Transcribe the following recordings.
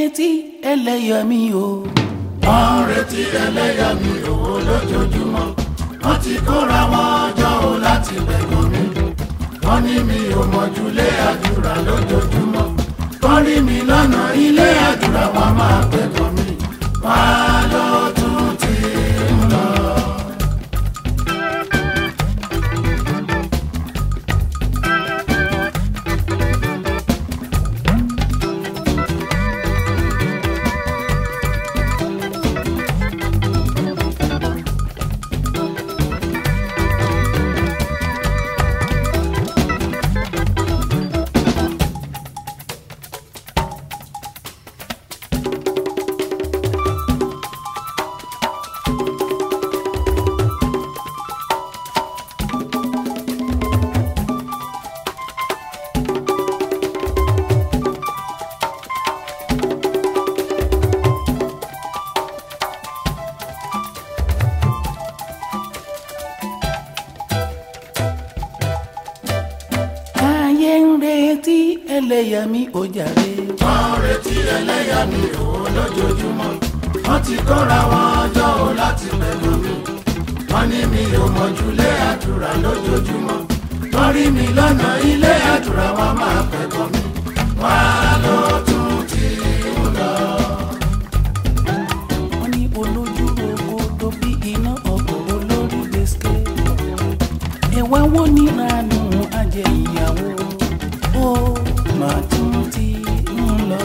retí ẹlẹ́yàmí o. wọ́n ń retí ẹlẹ́yàmí owó lójoojúmọ́ wọ́n ti kóra wọn jọ o láti bẹ̀gàn mi wọ́n ní mi ò mọ̀júlé àdúrà lójoojúmọ́ wọ́n rí mi lọ́nà ilé àdúrà wọn máa bẹ̀gàn mi wọ́n á lọ tún ti ń lọ. ayé ń retí ẹlẹ́yàmí o jàre. wọ́n ń retí ẹlẹ́yàmí owó lójoojúmọ́ wọ́n ti kóra wọn jọ o láti bẹ̀gàn mi wọ́n ní mi ò mọ̀júlé àdúrà lójoojúmọ́ wọ́n rí mi lọ́nà ilé àdúrà wọn máa bẹ̀gàn mi wọ́n á lọ tún ti ń lọ. wọ́n ní olójú oko tó bí iná ọkọ̀ olórí gbèsè. ẹ̀wá wo ní ranú ajẹ́ ìyàwó ó máa tún ti ń lọ.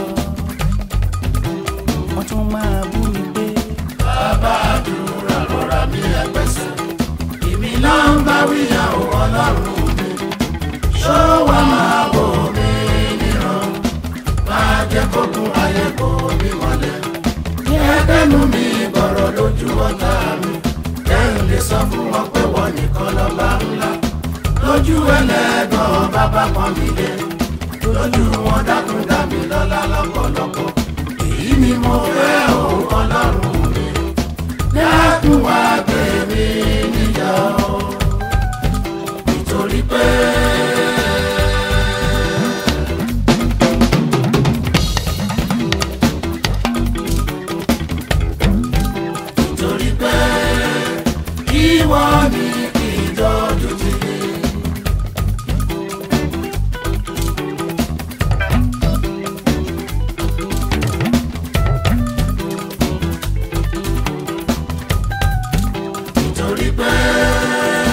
wọ́n tún máa bú mi pé bàbá àdúrà lọ́ra mi ẹgbẹ́sẹ̀ èmi náà ń bá wíyàwó ọlọ́run mi ṣó wà máa wò mí níran máa jẹ́ kókun ayé kò mí mọ́lẹ̀ kẹ́kẹ́nu mi bọ̀rọ̀ lójú ọ̀tá mi kẹ́hìn lè sọ fún wọn pé wọ́n nìkan lọ́ba ńlá lójú ẹlẹ́gàn bàbá pọ́n mi lé lójú wọn dákun dá mi lọ́lá lọ́pọ̀lọpọ̀ èyí ni mo fẹ́ òun ọlọ́run mi dákun wá gbé mi níyà o nítorí pé. nítorí pé ìwọ ni kì í dọ́jú tì mí. nítorí pé.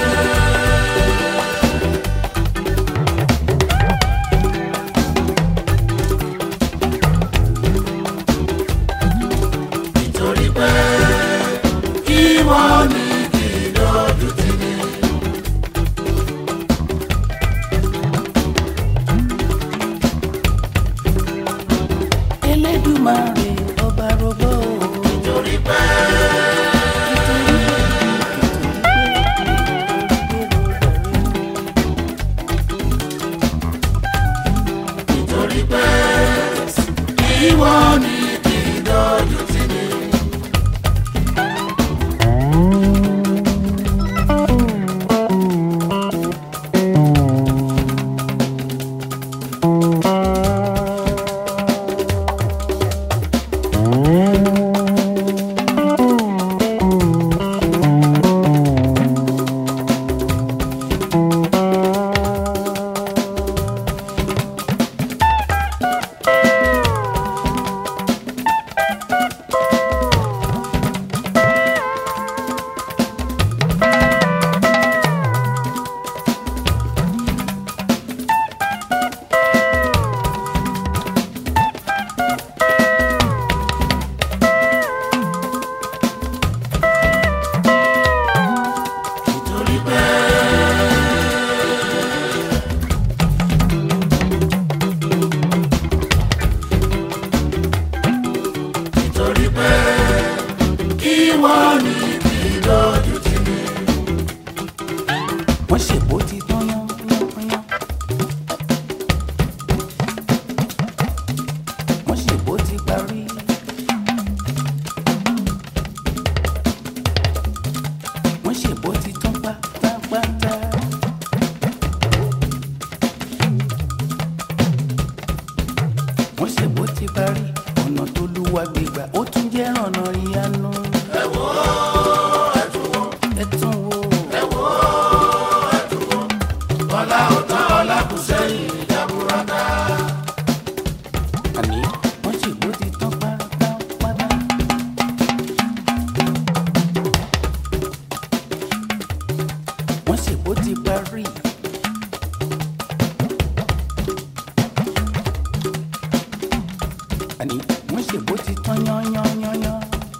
nítorí pé ìwọ ni kì í lójú tì mí. elédùmarè ọba rọgbọ o. nítorí pé. nítorí pé ìwọ ni kì í lójú tì mí. nítorí pé. nítorí pé ìwọ ni kì í lójú tì mí. wọ́n ṣèbó ti tán yán yán yán. wọ́n ṣèbó ti parí. wọ́n ṣèbó ti tán pátápátá. wọ́n ṣèbó ti parí. ọ̀nà tó lúwa gbégbà ó tún jẹ́ ọ̀nà ìyanu. ẹ wò ó ẹ tún wò ẹ tún wò ẹ wò ó ẹ tún wò ọlá ó tán ọlá kù sẹ́yìn jaburata. àní wọ́n ṣègbó ti tán pátápátá. wọ́n ṣègbó ti parí. àní wọ́n ṣègbó ti tán yányányányán.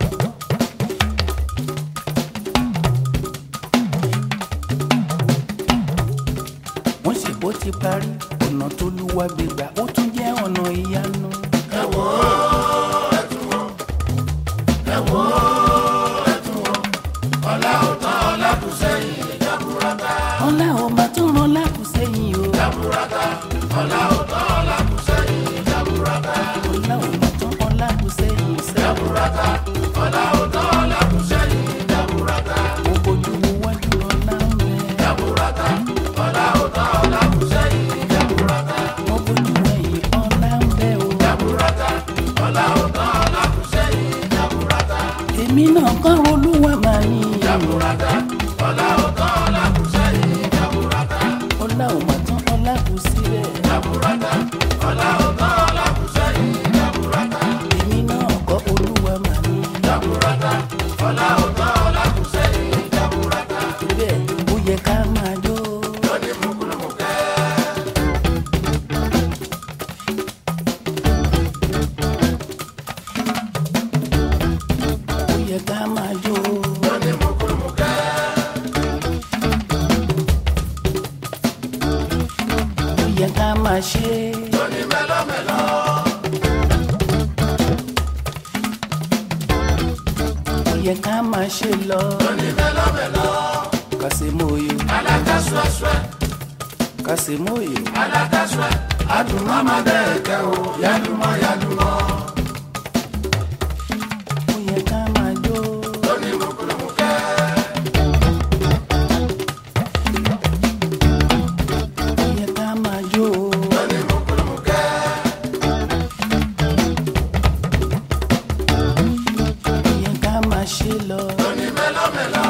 wọ́n ṣègbó ti parí ọ̀nà tó lúwa gbégbà ó tún jẹ́ ọ̀nà ìyanu. ẹ wò ó ẹ tún wò ẹ wò ó ẹ tún wò ọlá ó tán ọlá kù sẹ́yìn jaburata. ọlá ọba tó rán lákùsẹ́yìn o. jaburata ọlá ó tán ọlá kù sẹ́yìn jaburata. ọlá ọba tó rán lákùsẹ́yìn sẹ́. jaburata ọlá ó tán ọlá kù sẹ́yìn jaburata. mo bójú wo wájú ọlá ń bẹ. jaburata ọlá ó tán ọlá kù sẹ́yìn jaburata. mo bójú ẹ̀yìn ọlá ń bẹ o. jaburata ọlá ó tán ọlá kù sẹ́yìn jaburata. èmi náà kọ́ olúwa máa ní. jaburata ọlá ó tán ọlá kù sẹ́yìn jaburata. ọlá ọba tó ọlá kù síbẹ̀. jaburata ọlá ó tán ọlá kù sẹ́yìn jaburata. èmi náà kọ́ olúwa máa ní. jaburata ọlá ó tán ọlá kù sẹ́yìn jaburata. bẹ́ẹ̀ ó yẹ ká máa jó. lónìí mùkúlùmùkẹ́. ó yẹ ká máa jó. lónìí mùkúlùmùkẹ́. ó yẹ ká máa ṣe. lónìí mẹ́lọ́mẹ́lọ́. ó yẹ ká máa ṣe lọ. lónìí mẹ́lọ́mẹ́lọ́. kàṣemóye alákàṣọ́ṣọ́ kàṣemóye. alákàṣọ́ adùnmọ́mọ́ dẹ́ẹ̀kẹ́ o yálùmọ́ yálùmọ́. ó yẹ ká máa jó. lónìí mùkúlùmùkẹ́. ó yẹ ká máa jó. lónìí mùkúlùmùkẹ́. ó yẹ ká máa ṣe lọ. lónìí mẹ́lọ́mẹ́lọ́.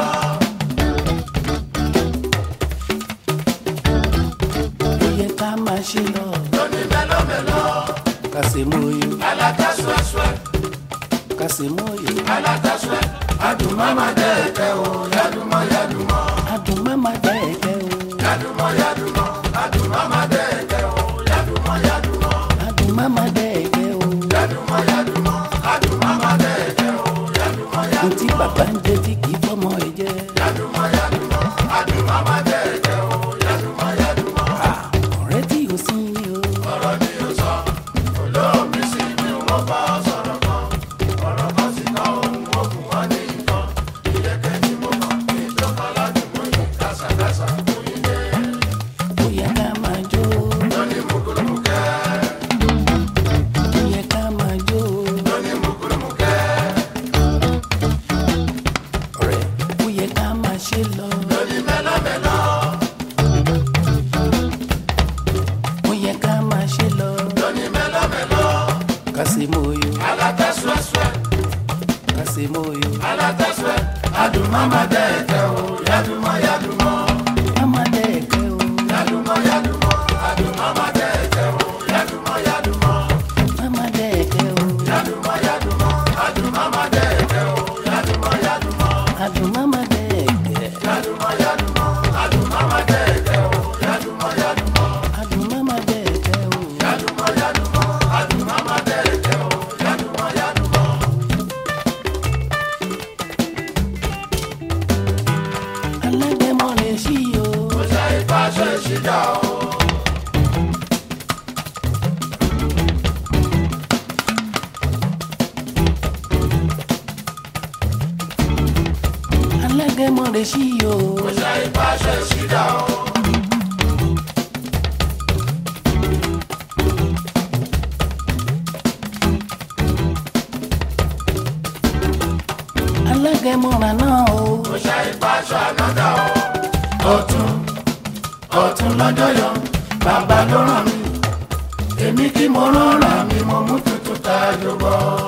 ó yẹ ká máa ṣe lọ. lónìí mẹ́lọ́mẹ́lọ́. kàṣemóye alákàṣọ́ṣọ́ kàṣemóye. alákàṣọ́ adùnmọ́mọ́ dẹ́ẹ̀kẹ́ o yálùmọ́ yálùmọ́. adùn má má dẹ́ẹ̀kẹ́ o. yálùmọ́ yálùmọ́ adùnmọ́mọ́ dẹ́ẹ̀kẹ́ o yálùmọ́ yálùmọ́. adùn má má dẹ́ẹ̀kẹ́ o. yálùmọ́ yálùmọ́ adùnmọ́mọ́ dẹ́ẹ̀kẹ́ o yálùmọ́ yálùmọ́. ohun tí bàbá ń jẹ tí kì í fọmọ ẹ jẹ. yálùmọ́ yálùmọ́ adùnmọ́mọ́ dẹ́ẹ̀kẹ́ o yálùmọ́ yálùmọ́. ọ̀rẹ́ tí o sí ni o. ọ̀rọ̀ ni o sọ olóòmí sí ni wọ́n bá ọ sọ̀rọ̀ kan ọ̀rọ̀ kan sì kọ́ ohun ogun wọn ní nǹkan ìyẹ̀kẹ́ tí mo kàn ní ìjọba ládùúgbò yìí kásàkásà fún yín dé. ó yẹ ká máa jó. lónìí mùkúlùmùkẹ́ ó yẹ ká máa jó. lónìí mùkúlùmùkẹ́ ọ̀rẹ́ ó yẹ ká máa ṣe lọ. lónìí mẹ́lọ́mẹ́lọ́ ó yẹ ká máa ṣe lọ. lónìí mẹ́lọ́mẹ́lọ́ kàṣemóye alátẹ́sùẹ́sùẹ́ kàṣemóye. alátẹ́sùẹ́ adùnmọ́mọ́ dẹ́ẹ̀kẹ́ o yálùmọ́ yálùmọ́ má má dẹ́ẹ̀kẹ́ o. yálùmọ́ yálùmọ́ adùnmọ́mọ́ dẹ́ẹ̀kẹ́ o yálùmọ́ yálùmọ́. má má dẹ́ẹ̀kẹ́ o. Yálùmọ́ yálùmọ́, adùnmọ́mọ́ dẹ́ẹ̀kẹ́ o. Yálùmọ́ yálùmọ́, adùn má má dẹ́ẹ̀kẹ́. yálùmọ́ yálùmọ́, adùnmọ́mọ́ dẹ́ẹ̀kẹ́ o. Yálùmọ́ yálùmọ́, adùn má má dẹ́ẹ̀kẹ́ o. yálùmọ́ yálùmọ́, adùnmọ́mọ́ dẹ́ẹ̀kẹ́ o. Yálùmọ́ yálùmọ́. alágẹmọ lè ṣí o. Kò ṣe ìfàṣẹ ìṣìjà o. alágẹmọ lè ṣí o. Kò ṣe ìfàṣẹ ìṣìjà o. alágẹmọ rà náà o. Kò ṣe ìfàṣẹ ànádà o. Ọ̀tún ọ̀tún lọ́jọ́ yọ, bàbá ló ràn mí. Èmi kí mo rán ra mi, mo mú tuntun tá a jọ bọ́.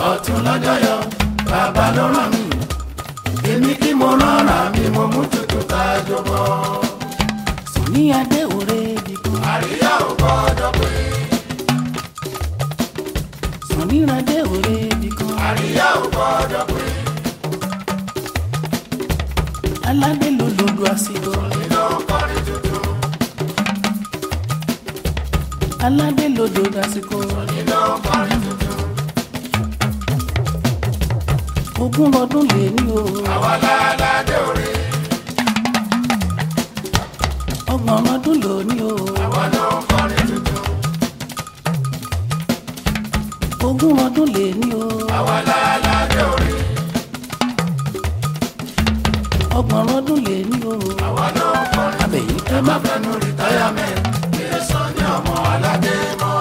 ọ̀tún lọ́jọ́ yọ bàbá ló ràn mí èmi kí mo rọra mi mo mú tutù ká jọbọ. Sùnní adé òre bìkan. àríyá ò gbọ́dọ̀ pé Sùnní adé òre bìkan. àríyá ò gbọ́dọ̀ pé Aládé ló lòlù àsìkò. nínú kọrin tuntun Aládé ló lòlù àsìkò. nínú kọrin tuntun Ogún ọdún lè ní o. àwa láládé òre Ọgbọ̀n ọdún lò ní o. àwa ló ń kọrin tuntun Ogún ọdún lè ní o. àwa láládé òre Ọgbọ̀n ọdún lè ní o. àwa ló ń kọrin Abẹ̀yìn ẹ ẹ má má fẹnu rìtáyàmẹ́ǹt kí ẹ sọ ní ọmọ aládé mọ́.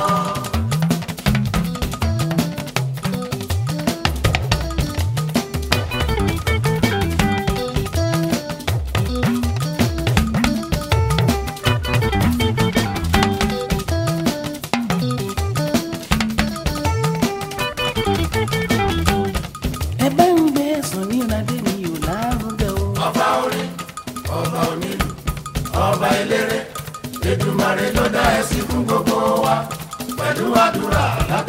ẹ bá ń gbé Sùnní adé mi ò lárugẹ o. ọba orin ọba onílù ọba eléré Èdùmàrè ló dá ẹ sí fún gbogbo wa pẹ̀lú àdúrà láti.